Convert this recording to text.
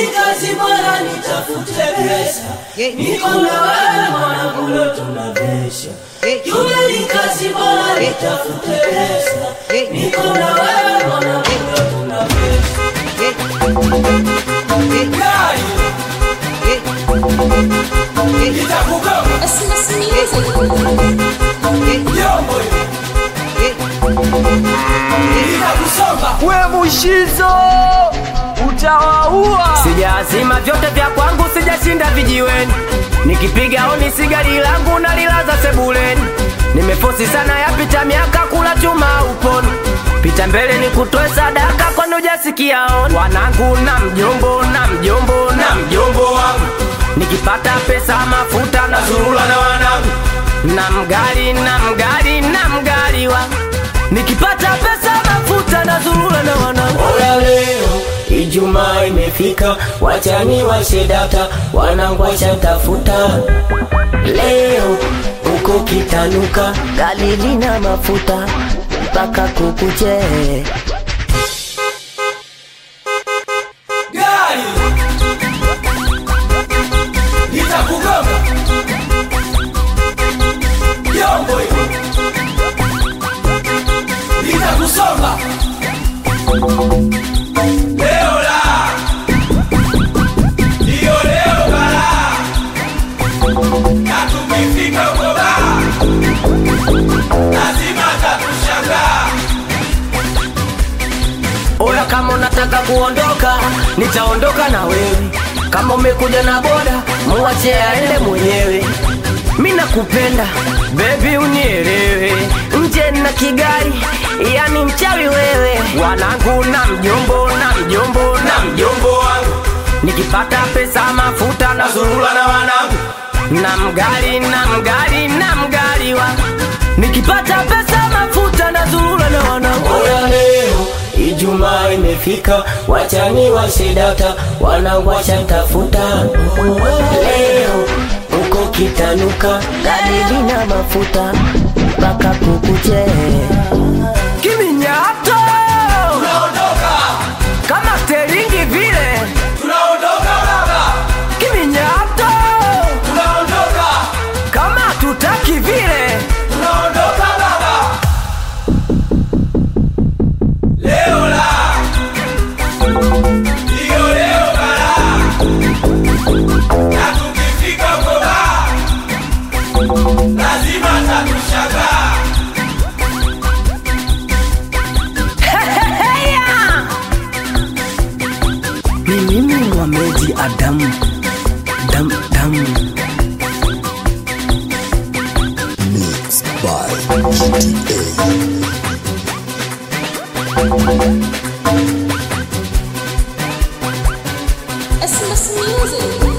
ni kazi bora nitafute pesa niko na wewe mwanangu leo tunavesha yule ni kazi bora nitafute pesa niko na wewe mwanangu leo tunavesha Gari itakugoma Christmas music. Yombo itakusomba we mushizo utawaua Sijazima vyote vya kwangu, sijashinda vijiweni. Nikipiga oni sigari langu nalilaza sebuleni. Nimefosi sana yapita miaka kula chuma uponi. Pita mbele ni kutoe sadaka kwani hujasikia oni. Wanangu na mjombo na mjombo na mjombo wangu. Nikipata pesa mafuta na zurula na wanangu. Na mgari na mgari na mgari wangu. Nikipata pesa mafuta na zurula na wanangu. Oya leo Ijumaa imefika, wachani washe data, wanangu washatafuta. Leo uko kitanuka, Gari lina mafuta mpaka kukuche. gari litakugoma, yombo litakusomba. Leo la ndiyo leo bala, na tukifika huko baa lazima tatushangaa. Oya, kama unataka kuondoka, nitaondoka na wewe. Kama umekuja na boda, muache aende mwenyewe. Mi nakupenda bebi, unielewe. Nje na Kigali, yani mchawi wewe. Wanangu na mjombo na mjombo na mjombo wangu, nikipata pesa mafuta na zurula na wanangu na mgari na mgari na mgari wangu, nikipata pesa mafuta na zurula na wanangu. Oya leo Ijumaa imefika, wachani washe data, wanangu washatafuta. Leo uko kitanuka, gari lina mafuta mpaka kukuche. Kiminyato tunaondoka, kama steringi vile, tunaondoka baba, kiminyato tunaondoka, kama tutaki vile. tunaondoka baba. Leo la ndiyo leo bala, na tukifika huko baa lazima tatushangaa. Heya! Ni mimi Mohamed Adamu dam dam Mixed by GTA. Christmas music.